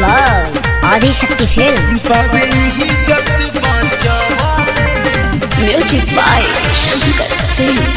by Adishakti Films. Music by Shankar Singh.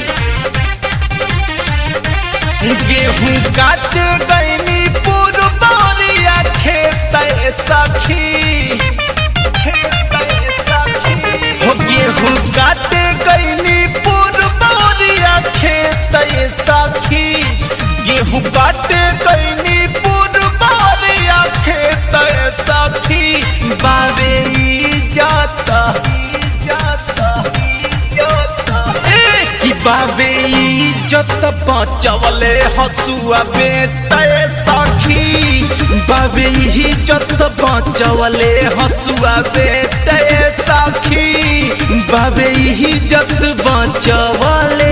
गेहूं काट गईनी पुरबौरिया खेत सखी खेत सखी हो गेहूं काट गईनी पुरबौरिया खेत सखी गेहूं काट गईनी पुरबौरिया खेत सखी बावे इज्जत इज्जत इज्जत ए कि बावे इज्जत बचवले हसुआ बेटे सखी बाबे इज्जत बचवले हसुआ बेटे सखी बाबे इज्जत बचवले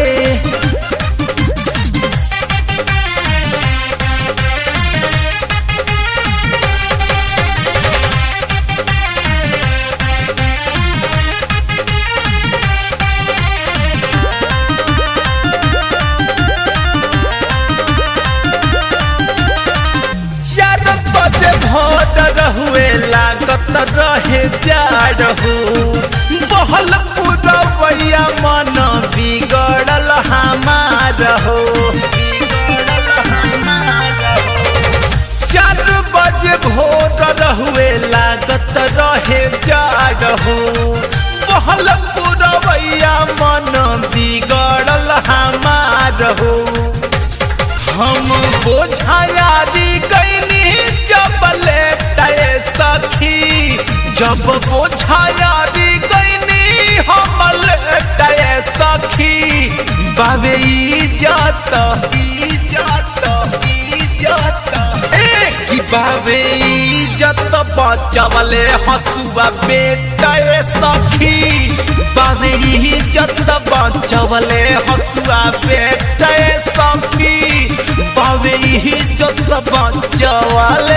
चार बजे भोर रहुए लागत रहे जाड़ हो बहल पुरवैया मन बिगड़ल हमार हो बिगड़ल हमार हो चार बजे भोर रहुए लागत रहे जाड़ हो बहल पुरवैया मन बिगड़ल हमार हो हम बोझायारी गईनी जब लेटे सखी जब बोझायारी गईनी हम लेटे सखी बाबे इज्जत इज्जत इज्जत ए कि बाबे इज्जत बचवले हसुआ बेटे सखी बाबे इज्जत बचवले हसुआ बेटे सखी बाबे इज्जत बचवले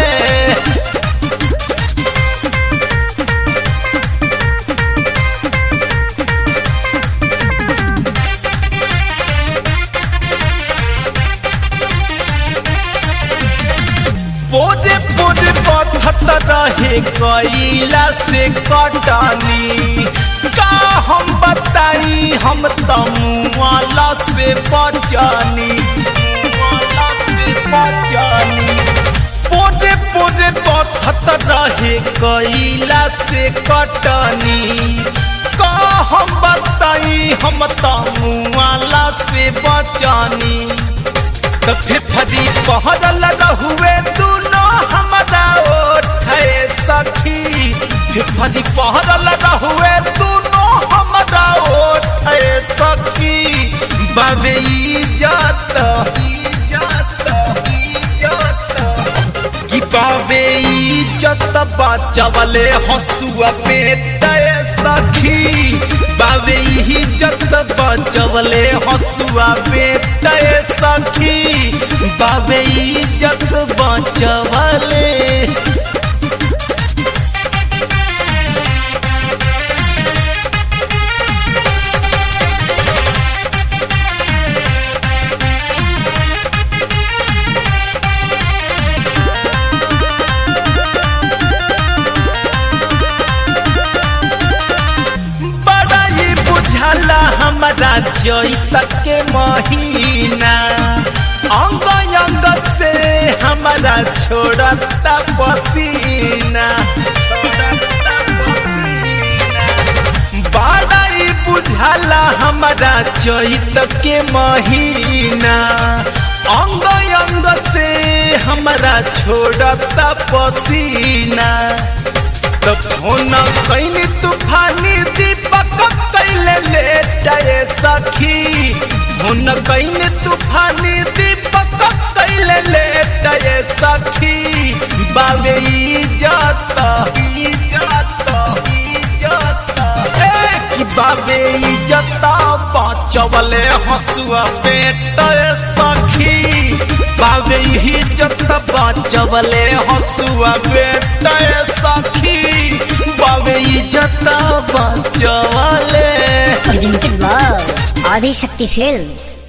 पोरे पोरे पथत रहे कैला से कटनी का हम बताई हम तमुआला से बचनी मुआला से बचनी पोरे पोरे पथत रहे कैला से कटनी का हम बताई हम तमुआला से बचनी तो फिफदी पहरल रहुए दोनों हमारा ओठे सखी फिफदी पहरल रहुए दोनों हमारा ओठे सखी बाबे इज्जत इज्जत इज्जत कि बाबे इज्जत बचवले हसुआ बेटे सखी बाबे इज्जत बचवले हसुआ बेटे सखी बाबे इज्जत बचवले बड़ा ही बुझाला हमारा चैत के महीना अंग अंग से हमारा छोड़ता पसीना छोड़ता पसीना। बड़ा ही बुझाला हमारा चैत के महीना अंग अंग से हमारा छोड़ता पसीना तो फोन कैनी तूफानी दीपक कैले लेटे सखी फोन कैनी तूफानी दीपक कैले लेटे सखी बाबे इज्जत इज्जत इज्जत ए कि बाबे इज्जत बचवले हसुआ बेटे सखी बाबे इज्जत बचवले हसुआ बेटे सखी बाबे इज्जत बचवले Presented by Adishakti Films.